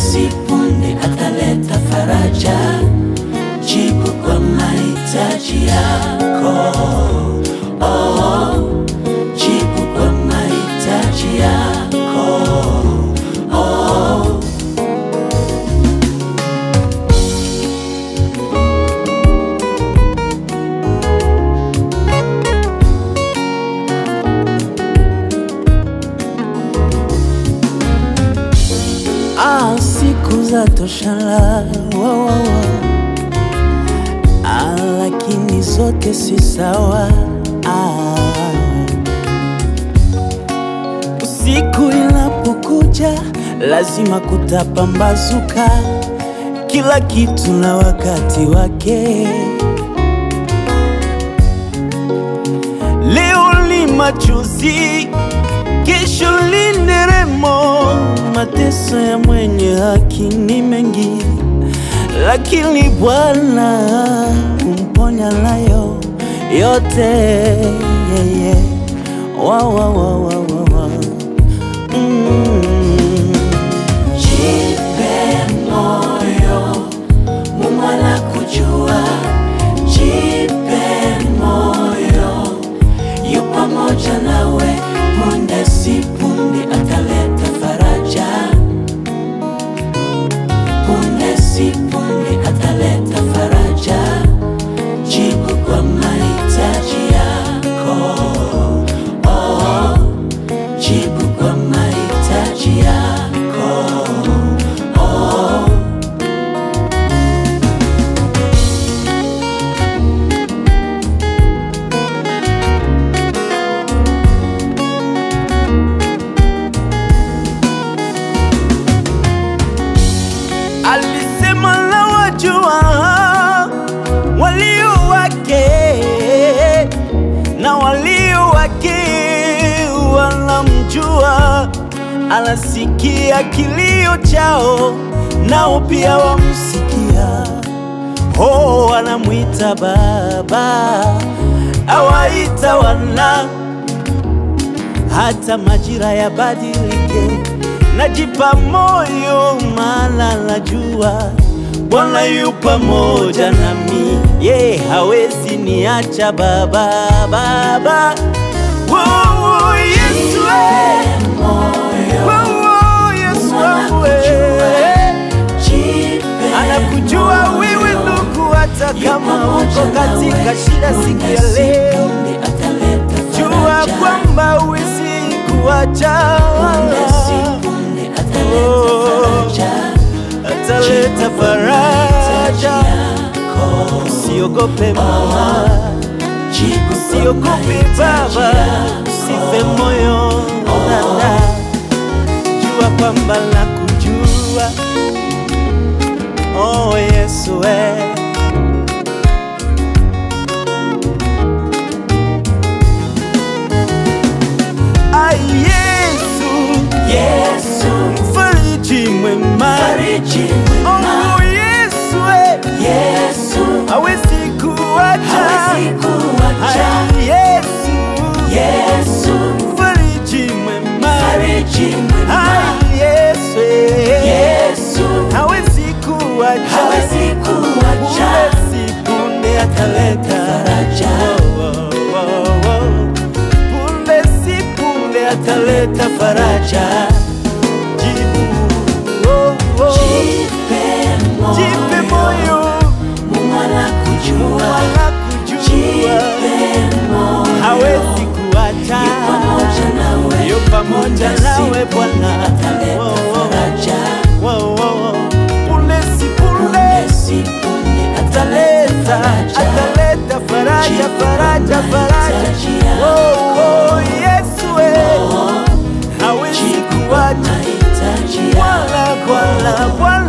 si punde ataleta faraja, jibu kwa mahitaji yako. Oh, jibu kwa mahitaji yako. Oh. Ah, siku za toshala wa, wa, wa. Ah, lakini zote si sawa ah. Usiku inapokuja lazima kutapambazuka, kila kitu na wakati wake. Leo ni machozi, kesho ni nderemo. Mateso ya mwenye haki ni mengi, lakini Bwana humponya nayo yote. yeah, yeah. Wa, wa, wa, wa, wa, wa. Mm. Jipe moyo, Mungu anakujua. Jipe moyo, yu pamoja nawe. Punde si punde ataleta faraja, punde si punde ataleta faraja, jibu kwa mahitaji yako. Oh, jibu kwa mahitaji yako. Oh. Alisema na wajua walio wake na walio wake wanamjua, anasikia kilio chao, nao pia wamsikia. Oh, anamwita Baba, awaita wana hata majira yabadilike, najipa moyo, maana najua Bwana yu pamoja nami, ye hawezi niacha Baba, Baba. Oh, oh, Yesu, eh. Oh, oh, Yesu wangu, eh. anakujua wewe ndugu, hata kama uko katika shida siku ya leo, jua kwamba huwezi kuacha ataleta faraja. Usiogope mama, usiogope baba, usife moyo dada, jua kwamba nakujua. Oh Yesu eh. Ah, Yesu, Yesu, mfariji mwema. fariji mwema. Oh Yesu eh. Yesu, hawezi kuacha. hawezi kuacha. Ah, Yesu, Yesu, mfariji mwema. fariji mwema. Ah, Yesu eh. Yesu, hawezi kuacha. hawezi kuacha. Punde si punde ataleta Faraja. Oh, oh, oh, oh. Punde si punde ataleta faraja. Jibu, oh, oh. Jipe moyo. Jipe moyo, Mungu anakujua. anakujua Jipe moyo. hawezi kuacha, Yu pamoja nawe. yu pamoja Punde si nawe punde Bwana. ataleta Oh, oh, faraja. oh, oh, oh. Punde si punde Punde si punde ataleta, ataleta faraja, faraja, faraja. Oh, oh, Yesu eh, hawezi kuacha mahitaji Bwana, Bwana, Bwana